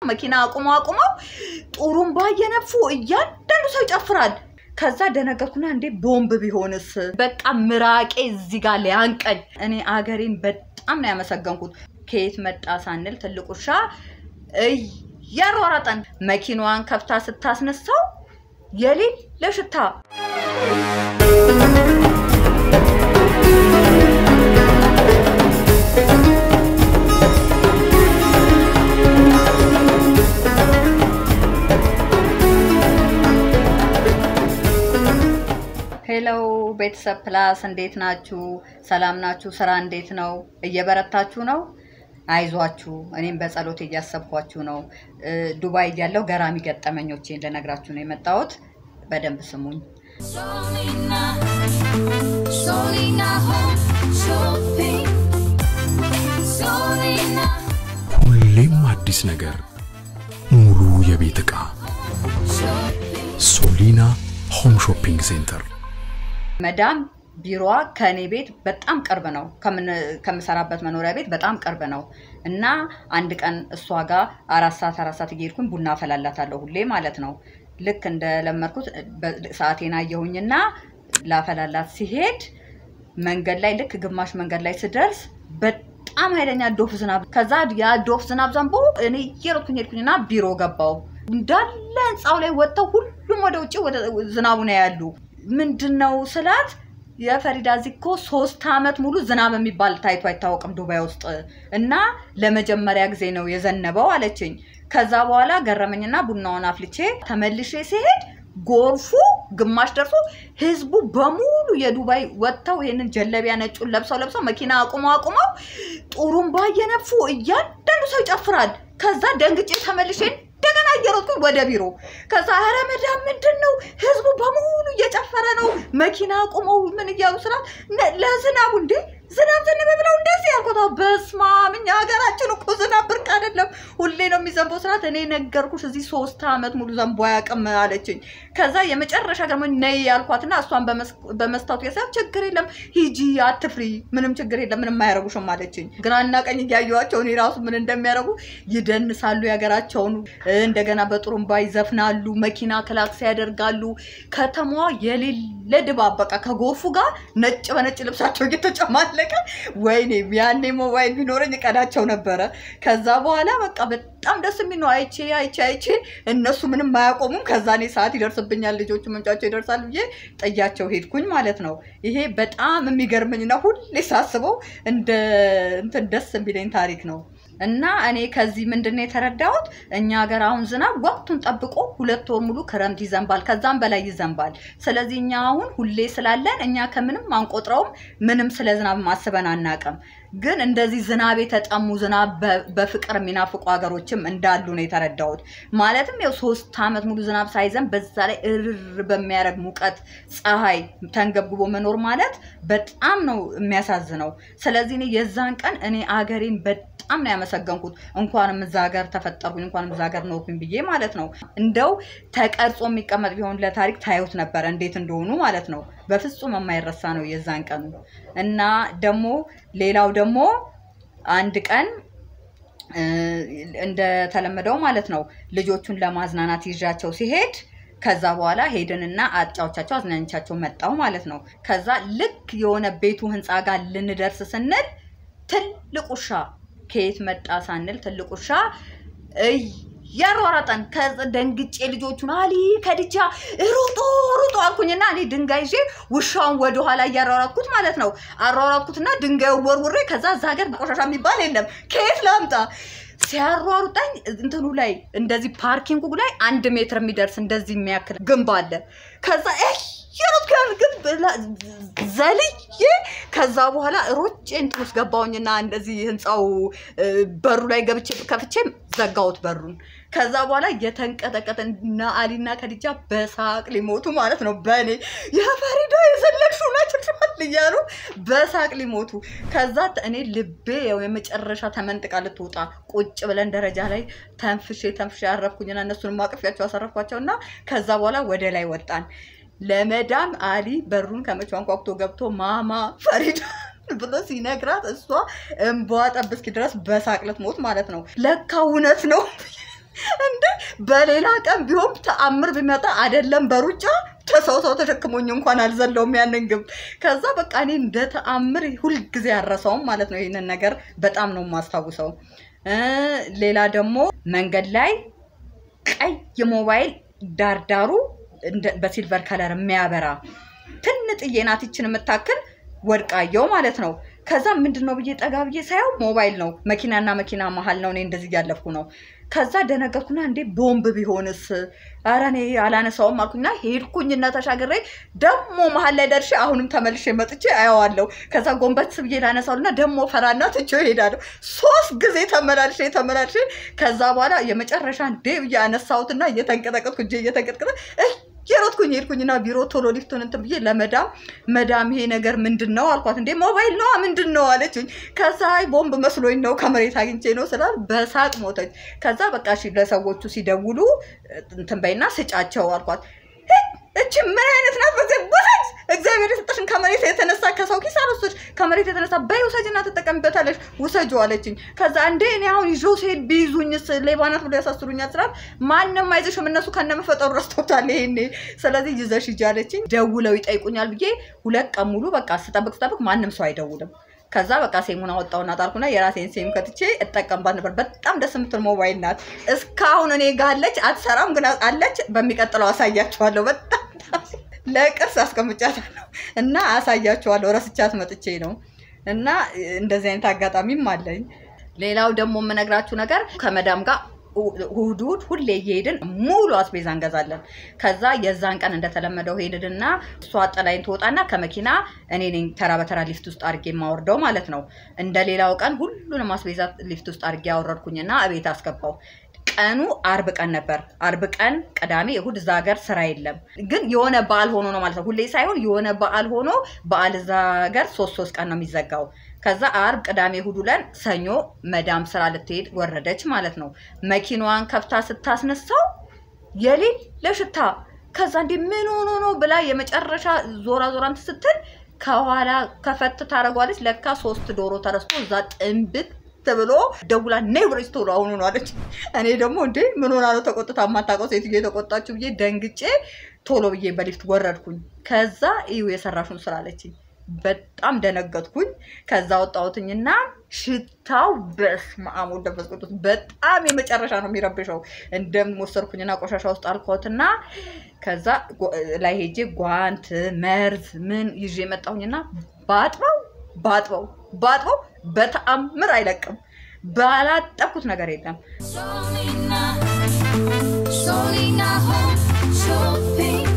መኪና አቁመው አቁመው ጡሩምባ እየነፉ እያንዳንዱ ሰው ይጨፍራል። ከዛ ደነገጥኩና እንዴ ቦምብ ቢሆንስ? በቃ ምራቄ እዚህ ጋር ሊያንቀኝ። እኔ አገሬን በጣም ነው ያመሰገንኩት። ከየት መጣ ሳንል ትልቅ ውሻ እያሯሯጠን መኪናዋን ከፍታ ስታስነሳው የሌለ ሽታ ሄሎ ቤተሰብ ፕላስ እንዴት ናችሁ? ሰላም ናችሁ? ስራ እንዴት ነው? እየበረታችሁ ነው? አይዟችሁ፣ እኔም በጸሎት እያሰብኳችሁ ነው። ዱባይ እያለሁ ገራሚ ገጠመኞቼን ልነግራችሁ ነው የመጣሁት። በደንብ ስሙኝ። Solina, Solina Home Shopping. Solina ሁሌም አዲስ ነገር፣ ሙሉ የቤት ዕቃ Shopping. ሶሊና ሆም ሾፒንግ ሴንተር። መዳም ቢሮዋ ከእኔ ቤት በጣም ቅርብ ነው። ከምን- ከምሰራበት መኖሪያ ቤት በጣም ቅርብ ነው እና አንድ ቀን እሷ ጋር አራት ሰዓት አራት ሰዓት እየሄድኩኝ ቡና አፈላላታለሁ ሁሌ ማለት ነው። ልክ እንደለመድኩት በ- ሰዓቴን አየሁኝና ላፈላላት ሲሄድ መንገድ ላይ ልክ ግማሽ መንገድ ላይ ስደርስ በጣም ኃይለኛ ዶፍ ዝናብ ከዛ ያ ዶፍ ዝናብ ዘንቦ እኔ እየሮጥኩኝ ሄድኩኝና ቢሮ ገባው እንዳለ ህንፃው ላይ ወጥተው ሁሉም ወደ ውጭ ወደ ዝናቡ ነው ያሉ ምንድን ነው ስላት የፈሪዳ እዚህ እኮ ሶስት አመት ሙሉ ዝናብ የሚባል ታይቶ አይታወቅም ዱባይ ውስጥ እና ለመጀመሪያ ጊዜ ነው የዘነበው አለችኝ ከዛ በኋላ ገረመኝና ቡናውን አፍልቼ ተመልሼ ሲሄድ ጎርፉ ግማሽ ደርሶ ህዝቡ በሙሉ የዱባይ ወጥተው ይህንን ጀለቢያ ነጩን ለብሰው ለብሰው መኪና አቁመው አቁመው ጡሩምባ እየነፉ እያንዳንዱ ሰው ይጨፍራል። ከዛ ደንግጬ ተመልሼ እንደገና እየሮጥኩኝ ወደ ቢሮ ከዛ ኧረ መዳም ምንድን ነው ህዝቡ በሙሉ እየጨፈረ ነው መኪና አቁመው ምን እያሉ ስራ ለዝናቡ እንዴ ዝናብ ዘነበ ብለው እንደዚህ ያልኩት አዎ፣ በስመ አብ እኛ ሀገራችን እኮ ዝናብ ብርቅ አይደለም ሁሌ ነው የሚዘንበው ስርዓት እኔ ነገርኩሽ እዚህ ሶስት አመት ሙሉ ዘንቦ አያውቅም አለችኝ ከዛ የመጨረሻ ደግሞ ነይ ያልኳትና እሷን በመስ- በመስታወቱ የሳብ ችግር የለም ሂጂ አትፍሪ ምንም ችግር የለም ምንም አያረጉሽም አለችኝ ግራና ቀኝ እያየኋቸው እኔ ራሱ ምን እንደሚያደርጉ ይደንሳሉ የሀገራቸውን እንደገና በጥሩምባ ይዘፍናሉ መኪና ክላክስ ያደርጋሉ ከተማዋ የሌለ ድባብ በቃ ከጎርፉ ጋር ነጭ በነጭ ልብሳቸው እየተጨማለቀ ወይኔ ያኔ ሞባይል ቢኖረኝ እቀዳቸው ነበረ ከዛ በኋላ በቃ በጣም ደስ የሚል ነው አይቼ አይቼ አይቼ እነሱ ምንም አያቆሙም ከዛ እኔ ሰዓት ይደርስብኛል ልጆቹ መምጫቸው ይደርሳል ብዬ ጥያቸው ሄድኩኝ ማለት ነው ይሄ በጣም የሚገርመኝና ሁሌ ሳስበው እንደ እንትን ደስ የሚለኝ ታሪክ ነው እና እኔ ከዚህ ምንድን ነው የተረዳሁት እኛ ሀገር አሁን ዝናብ ወቅቱን ጠብቆ ሁለት ወር ሙሉ ክረምት ይዘንባል ከዛም በላይ ይዘንባል ስለዚህ እኛ አሁን ሁሌ ስላለን እኛ ከምንም አንቆጥረውም ምንም ስለ ዝናብ ማስበን አናቅም ግን እንደዚህ ዝናብ የተጠሙ ዝናብ በ- በፍቅር የሚናፍቁ ሀገሮችም እንዳሉ ነው የተረዳሁት ማለትም ያው ሶስት አመት ሙሉ ዝናብ ሳይዘንብ በዛ ላይ እርር በሚያደርግ ሙቀት ፀሐይ ተንገብግቦ መኖር ማለት በጣም ነው የሚያሳዝነው ስለዚህ እኔ የዛን ቀን እኔ አገሬን በጣም ነው ያመሰገንኩት እንኳንም እዛ ሀገር ተፈጠርኩኝ እንኳንም እዛ ሀገር ኖርኩኝ ብዬ ማለት ነው እንደው ተቀርጾ የሚቀመጥ ቢሆን ለታሪክ ታዩት ነበረ እንዴት እንደሆኑ ማለት ነው በፍጹም የማይረሳ ነው የዛን ቀኑ እና ደግሞ ሌላው ደግሞ አንድ ቀን እ፣ እንደተለመደው ማለት ነው ልጆቹን ለማዝናናት ይዣቸው ሲሄድ ከዛ በኋላ ሄድንና አጫዎቻቸው አዝናኞቻቸው መጣው ማለት ነው። ከዛ ልክ የሆነ ቤቱ ህንፃ ጋር ልንደርስ ስንል ትልቅ ውሻ ከየት መጣ ሳንል ትልቅ ውሻ እያሯሯጠን ከዛ ደንግጬ ልጆቹን አሊ ከድጃ ሩጦ ሩጦ አልኩኝና እኔ ድንጋይ ይዤ ውሻውን ወደኋላ እያሯሯጥኩት ማለት ነው። አሯሯጥኩትና ድንጋዩ ወርውሬ ከዛ እዛ ሀገር ቆሻሻ የሚባል የለም ከየት ላምጣ ሲያሯሩጠኝ እንትኑ ላይ እንደዚህ ፓርኪንጉ ላይ አንድ ሜትር የሚደርስ እንደዚህ የሚያክል ግንብ አለ። ከዛ የሮጥኩ ያን ግንብ ላ- ዘልዬ ከዛ በኋላ ሮጬ እንትን ውስጥ ገባሁኝና እንደዚህ ህንፃው እ፣ በሩ ላይ ገብቼ ከፍቼ ዘጋሁት በሩን። ከዛ በኋላ እየተንቀጠቀጠ እና አሊና ከዲጃ በሳቅ ሊሞቱ ማለት ነው። በእኔ የፈሪዳ የዘለቅሽው ናችልሻል እያሉ በሳቅ ሊሞቱ። ከዛ እኔ ልቤ ያው የመጨረሻ ተመንጥቃ ልትወጣ ቁጭ ብለን ደረጃ ላይ ተንፍሼ ተንፍሼ ያረፍኩኝና እነሱንም አቅፊያቸው አሰረፍኳቸው እና ከዛ በኋላ ወደ ላይ ወጣን። ለመዳም አሊ በሩን ከመቼ አንኳኩቶ ገብቶ ማማ ፈሪዳ ብሎ ሲነግራት እሷ እንባዋ ጠብ እስኪ ድረስ በሳቅ ልትሞት ማለት ነው። ለካ እውነት ነው በሌላ ቀን ቢሆን ተአምር ቢመጣ አይደለም በሩጫ ተሰው ሰው ተሸክሞኝ እንኳን አልዘለውም ያንን ግብ። ከዛ በቃ እኔ እንደ ተአምር ሁልጊዜ ያረሰውም ማለት ነው። ይህንን ነገር በጣም ነው የማስታውሰው። እ ሌላ ደግሞ መንገድ ላይ ቀይ ሞባይል ዳርዳሩ እንደ- በሲልቨር ከለር የሚያበራ ትንጥዬ ናት ይችን የምታክል ወድቃየው ማለት ነው። ከዛ ምንድን ነው ብዬ ጠጋ ብዬ ሳየው ሞባይል ነው። መኪናና መኪና መሀል ነው። እኔ እንደዚህ እያለፍኩ ነው። ከዛ ደነገርኩና እንዴ ቦምብ ቢሆንስ? ኧረ እኔ አላነሳውም አልኩኝና ሄድኩኝና ተሻግሬ ደግሞ መሀል ላይ ደርሼ አሁንም ተመልሼ መጥቼ አየዋለሁ። ከዛ ጎንበስ ብዬ ላነሳውና ደግሞ ፈራና ትቼው እሄዳለሁ። ሶስት ጊዜ ተመላልሼ ተመላልሼ ከዛ በኋላ የመጨረሻ እንዴ ብዬ አነሳሁትና እየተንቀጠቀጥኩ እጄ እየተንቀጥቀጠ የሮጥኩኝ ሄድኩኝና ቢሮ ቶሎ ሊፍቱን እንትን ብዬ ለመዳም መዳም ይሄ ነገር ምንድን ነው አልኳት። እንዴ ሞባይል ነዋ ምንድን ነው አለችኝ። ከዛ አይ ቦምብ መስሎኝ ነው ከመሬት አግኝቼ ነው ስላል በሳቅ ሞተች። ከዛ በቃ እሺ ለሰዎቹ ሲደውሉ እንትን በይና ስጫቸው አልኳት። እቺ ምን አይነት ናት? በዚህ ውሰጅ፣ እግዚአብሔር የሰጠሽን ከመሬት የተነሳ ከሰው ኪስ አልወሰድሽ፣ ከመሬት የተነሳ በይ ውሰጅና ትጠቀምበታለሽ፣ ውሰጁ አለችኝ። ከዛ እንዴ እኔ አሁን ይዞ ሲሄድ ቢይዙኝስ ሌባ ናት ብሎ ያሳስሩኛል ስላት ማንም አይዝሽም፣ እነሱ ከነመፈጠሩ ረስተውታል ይሄኔ፣ ስለዚህ ይዘሽ ሂጂ አለችኝ። ደውለው ይጠይቁኛል ብዬ ሁለት ቀን ሙሉ በቃ ስጠብቅ ስጠብቅ ማንም ሰው አይደውልም። ከዛ በቃ ሴሙን አወጣውና ጣልኩና የራሴን ሴም ከትቼ እጠቀምባት ነበር። በጣም ደስ የምትል ሞባይል ናት። እስካሁን እኔ ጋ አለች፣ አትሰራም ግን አለች። በሚቀጥለው አሳያቸዋለሁ። በጣም ለቅርስ አስቀምጫታለሁ እና አሳያቸዋለሁ። ረስቻት መጥቼ ነው እና እንደዚህ አይነት አጋጣሚም አለኝ። ሌላው ደግሞ የምነግራችሁ ነገር ከመዳም ጋር እሑድ እሑድ ሁሌ እየሄድን ሙሉ አስቤዛ እንገዛለን። ከዛ የዛን ቀን እንደተለመደው ሄድንና እሷ ጥላኝ ትወጣና ከመኪና እኔ ነኝ ተራ በተራ ሊፍት ውስጥ አድርጌ የማወርደው ማለት ነው። እንደ ሌላው ቀን ሁሉንም አስቤዛ ሊፍት ውስጥ አድርጌ ያወረድኩኝና እቤት አስገባው። ቀኑ አርብ ቀን ነበር። አርብ ቀን፣ ቅዳሜ፣ እሁድ እዛ ሀገር ስራ የለም። ግን የሆነ በዓል ሆኖ ነው ማለት ነው። ሁሌ ሳይሆን የሆነ በዓል ሆኖ በዓል እዛ ሀገር ሶስት ሶስት ቀን ነው የሚዘጋው። ከዛ አርብ፣ ቅዳሜ፣ እሁድ ውለን ሰኞ መዳም ስራ ልትሄድ ወረደች ማለት ነው። መኪናዋን ከፍታ ስታስነሳው የሌለ ሽታ። ከዛ እንዴ ምን ሆኖ ነው ብላ የመጨረሻ ዞራ ዞራ እንትን ስትል ከኋላ ከፈት ታደርጓለች። ለካ ሶስት ዶሮ ተረስቶ እዛ ጥንብት ብሎ ደውላ ነይ ብለሽ ቶሎ አሁኑ ነው አለች። እኔ ደግሞ እንዴ ምን ሆና ነው ተቆጥታ የማታውቀው ሴትዮ የተቆጣችሁ ብዬ ደንግጬ ቶሎ ብዬ በሊፍት ወረድኩኝ። ከዛ እዩ የሰራሹን ስራ አለችኝ። በጣም ደነገጥኩኝ። ከዛ ወጣሁትኝና ሽታው በስመ አብ ወወልድ ወመንፈስ ቅዱስ በጣም የመጨረሻ ነው የሚረብሸው። እንደምወሰድኩኝና ቆሻሻ ውስጥ አልኮትና ከዛ ጎ- ላይ ሄጄ ጓንት መርዝ ምን ይዤ መጣሁኝና ባጥበው ባጥበው ባጥበው በተአምር አይለቅም። ባላጠብኩት ነገር የለም። Solina, Solina Home Shopping.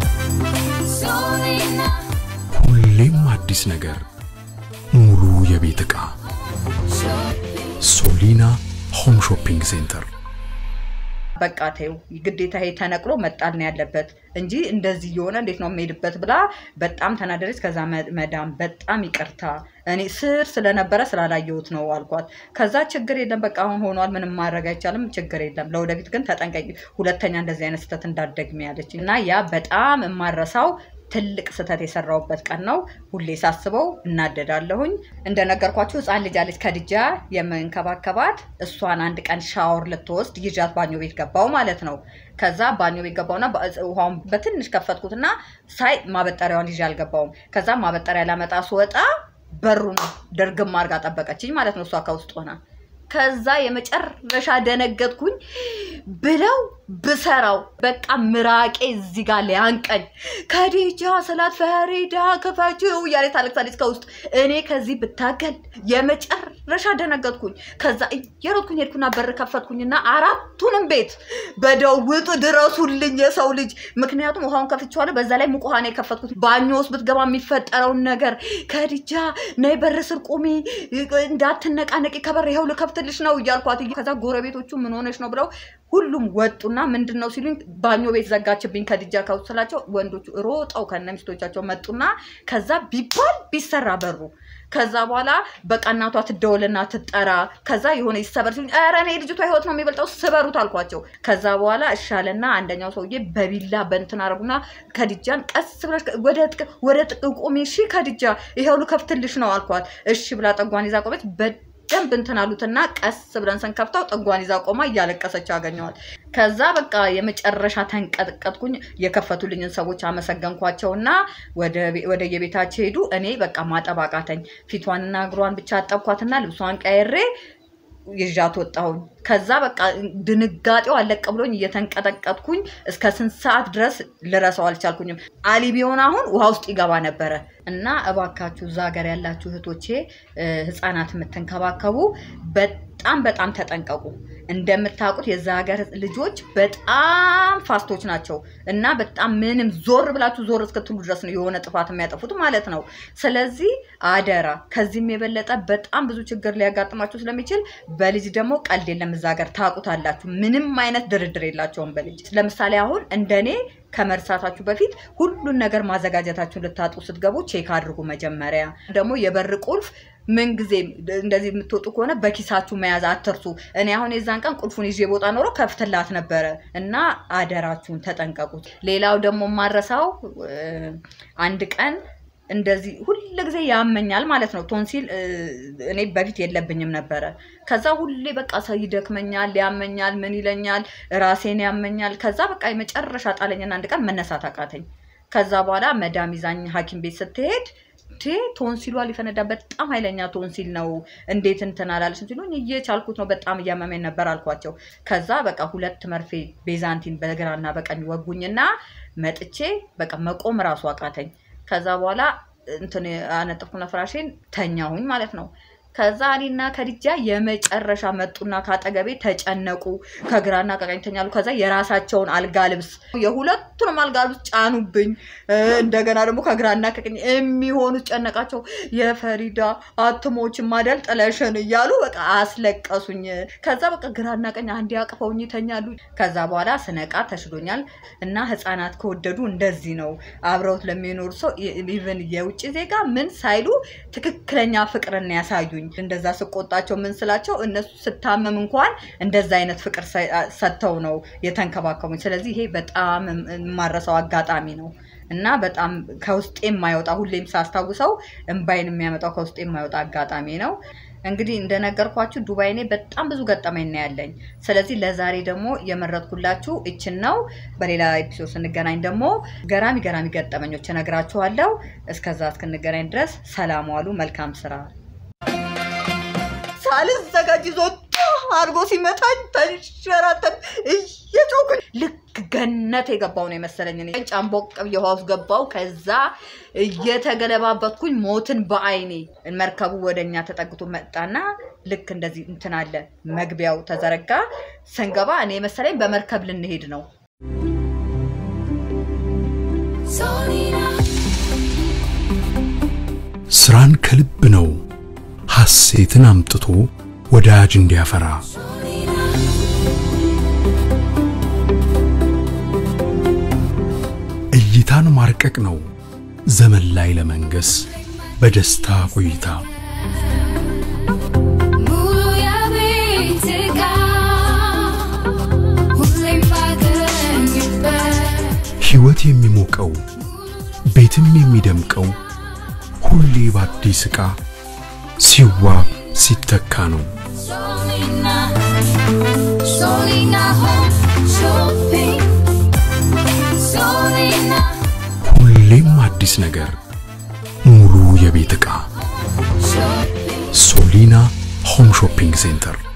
Solina ሁሌም አዲስ ነገር፣ ሙሉ የቤት ዕቃ Shopping. ሶሊና ሆም ሾፒንግ ሴንተር በቃ ተይው ግዴታ ይሄ ተነቅሎ መጣል ነው ያለበት እንጂ እንደዚህ የሆነ እንዴት ነው የምሄድበት ብላ በጣም ተናደረች። ከዛ መ- መዳም በጣም ይቅርታ እኔ ስር ስለነበረ ስላላየሁት ነው አልኳት። ከዛ ችግር የለም በቃ አሁን ሆኗል፣ ምንም ማድረግ አይቻልም፣ ችግር የለም ለወደፊት ግን ተጠንቀቂ፣ ሁለተኛ እንደዚህ አይነት ስህተት እንዳትደግሚ ያለች እና ያ በጣም የማረሳው ትልቅ ስህተት የሰራውበት ቀን ነው። ሁሌ ሳስበው እናደዳለሁኝ። እንደነገርኳችሁ ህፃን ልጅ አለች ከድጃ የምንከባከባት እሷን አንድ ቀን ሻወር ልትወስድ ይዣት ባኞ ቤት ገባው ማለት ነው። ከዛ ባኞ ቤት ገባውና በ- ውሃውን በትንሽ ከፈትኩትና ሳይ ማበጠሪያዋን ይዤ አልገባውም። ከዛ ማበጠሪያ ላመጣ ስወጣ በሩን ድርግም አድርጋ ጠበቀችኝ ማለት ነው እሷ ከውስጥ ሆና ከዛ የመጨረሻ ደነገጥኩኝ ብለው ብሰራው በቃ ምራቄ እዚህ ጋር ሊያንቀኝ ከዲጃ ስላት ፈሪዳ ክፈችው እያለ ታለቅሳለች ከውስጥ እኔ ከዚህ ብታገል የመጨረሻ ደነገጥኩኝ ከዛ እየሮጥኩኝ ሄድኩና በር ከፈትኩኝና አራቱንም ቤት በደውጡ ድረሱልኝ የሰው ልጅ ምክንያቱም ውሃውን ከፍቼዋለሁ በዛ ላይ ሙቅ ውሃ ነው የከፈትኩት ባኞ ውስጥ ብትገባ የሚፈጠረውን ነገር ከዲጃ ነይ በር ስር ቁሚ እንዳትነቃነቂ ከበር ይኸው ልከፍትልሽ ነው እያልኳት ከዛ ጎረቤቶቹ ምን ሆነሽ ነው ብለው ሁሉም ወጡና ምንድን ነው ሲሉኝ ባኞ ቤት ዘጋችብኝ ከድጃ ከውስጥ ስላቸው ወንዶቹ ሮጠው ከነ ሚስቶቻቸው መጡና ከዛ ቢባል ቢሰራ በሩ ከዛ በኋላ በቃ እናቷ ትደወልና ትጠራ ከዛ የሆነ ይሰበር ሲሉኝ ኧረ እኔ ልጅቷ ህይወት ነው የሚበልጠው ስበሩት አልኳቸው ከዛ በኋላ እሻለና አንደኛው ሰውዬ በቢላ በንትን አረጉና ከድጃን ቀስ ብለሽ ወደ ጥቅ- ወደ ጥቅ ቁሚ እሺ ከድጃ ይኸው ልከፍትልሽ ነው አልኳት እሺ ብላ ጠጓን ይዛ ቆመች በ በደንብ እንትን አሉትና ቀስ ብለን ስንከፍተው ጥጓን ይዛ ቆማ እያለቀሰች ያገኘዋል። ከዛ በቃ የመጨረሻ ተንቀጥቀጥኩኝ። የከፈቱልኝን ሰዎች አመሰገንኳቸውና ወደ የቤታቸው ሄዱ። እኔ በቃ ማጠብ አቃተኝ። ፊቷንና እግሯን ብቻ አጠብኳትና ልብሷን ቀይሬ ይዣት ወጣሁኝ። ከዛ በቃ ድንጋጤው አለቀ ብሎኝ እየተንቀጠቀጥኩኝ እስከ ስንት ሰዓት ድረስ ልረሳው አልቻልኩኝም። አሊ ቢሆን አሁን ውሃ ውስጥ ይገባ ነበረ። እና እባካችሁ እዛ ሀገር ያላችሁ እህቶቼ ህፃናት የምትንከባከቡ በጣም በጣም ተጠንቀቁ። እንደምታውቁት የዛ ሀገር ልጆች በጣም ፋስቶች ናቸው እና በጣም ምንም ዞር ብላችሁ ዞር እስክትሉ ድረስ ነው የሆነ ጥፋት የሚያጠፉት ማለት ነው። ስለዚህ አደራ ከዚህም የበለጠ በጣም ብዙ ችግር ሊያጋጥማችሁ ስለሚችል በልጅ ደግሞ ቀልድ የለም። እዛ ሀገር ታውቁታላችሁ። ምንም አይነት ድርድር የላቸውም በልጅ ለምሳሌ አሁን እንደኔ ከመርሳታችሁ በፊት ሁሉን ነገር ማዘጋጀታችሁን ልታጡ ስትገቡ ቼክ አድርጉ። መጀመሪያ ደግሞ የበር ቁልፍ ምን ጊዜ እንደዚህ የምትወጡ ከሆነ በኪሳችሁ መያዝ አትርሱ። እኔ አሁን የዛን ቀን ቁልፉን ይዤ ቦጣ ኖሮ ከፍትላት ነበረ እና አደራችሁን ተጠንቀቁት። ሌላው ደግሞ ማረሳው አንድ ቀን እንደዚህ ሁል ጊዜ ያመኛል ማለት ነው። ቶንሲል እኔ በፊት የለብኝም ነበረ። ከዛ ሁሌ በቃ ሰው ይደክመኛል፣ ያመኛል፣ ምን ይለኛል፣ ራሴን ያመኛል። ከዛ በቃ የመጨረሻ ጣለኝና አንድ ቀን መነሳት አቃተኝ። ከዛ በኋላ መዳም ይዛኝ ሐኪም ቤት ስትሄድ ቴ ቶንሲሏ ሊፈነዳ በጣም ኃይለኛ ቶንሲል ነው፣ እንዴት እንትን አላለች ሲሉኝ እየቻልኩት ነው፣ በጣም እያመመኝ ነበር አልኳቸው። ከዛ በቃ ሁለት መርፌ ቤዛንቲን በግራና በቀኝ ወጉኝና መጥቼ በቃ መቆም ራሱ አቃተኝ። ከዛ በኋላ እንትን አነጥፍኩና ፍራሼን ተኛሁኝ ማለት ነው። ከዛ እኔና ከድጃ የመጨረሻ መጡና ካጠገቤ ተጨነቁ። ከግራና ከቀኝ ተኛሉ። ከዛ የራሳቸውን አልጋ ልብስ የሁለቱንም አልጋ ልብስ ጫኑብኝ። እንደገና ደግሞ ከግራና ከቀኝ የሚሆኑት ጨነቃቸው። የፈሪዳ አትሞች ማደል ጥለሽን እያሉ በቃ አስለቀሱኝ። ከዛ በቃ ግራና ቀኝ አንድ ያቅፈውኝ ይተኛሉ። ከዛ በኋላ ስነቃ ተሽሎኛል። እና ህፃናት ከወደዱ እንደዚህ ነው አብረውት ለሚኖሩ ሰው ኢቨን የውጭ ዜጋ ምን ሳይሉ ትክክለኛ ፍቅርን ያሳዩኝ እንደዛ ስቆጣቸው ምን ስላቸው እነሱ ስታመም እንኳን እንደዛ አይነት ፍቅር ሰጥተው ነው የተንከባከቡኝ። ስለዚህ ይሄ በጣም የማረሰው አጋጣሚ ነው እና በጣም ከውስጤ የማይወጣ ሁሌም ሳስታውሰው እምባይን የሚያመጣው ከውስጤ የማይወጣ አጋጣሚ ነው። እንግዲህ እንደነገርኳችሁ ዱባይ እኔ በጣም ብዙ ገጠመኝ ነው ያለኝ። ስለዚህ ለዛሬ ደግሞ የመረጥኩላችሁ እችን ነው። በሌላ ኤፒሶድ ስንገናኝ ደግሞ ገራሚ ገራሚ ገጠመኞች እነግራችኋለሁ። እስከዛ እስክንገናኝ ድረስ ሰላም ዋሉ። መልካም ስራ። ሳልዘጋጅ ይዞ አድርጎ ሲመታኝ ተንሸራተን እየጮኩኝ ልክ ገነት የገባው ነው የመሰለኝ። እኔ ጫምቦቅ ብዬ ውሃ ውስጥ ገባው። ከዛ እየተገለባበትኩኝ ሞትን በአይኔ መርከቡ ወደ እኛ ተጠግቶ መጣና ልክ እንደዚህ እንትን አለ መግቢያው ተዘረጋ። ስንገባ እኔ መሰለኝ በመርከብ ልንሄድ ነው። Solina, ስራን ከልብ ነው ሐሴትን አምጥቶ ወዳጅ እንዲያፈራ Solina, እይታን ማርቀቅ ነው ዘመን ላይ ለመንገስ በደስታ ቆይታ ሙሉ የቤትጋ ሁሌም ባገኝበት ሕይወት የሚሞቀው ቤትም የሚደምቀው ሁሌ በአዲስ ዕቃ ሲዋብ ሲተካ ነው። Solina, Solina Home Shopping. Solina ሁሌም አዲስ ነገር፣ ሙሉ የቤት ዕቃ Shopping. ሶሊና ሆም ሾፒንግ ሴንተር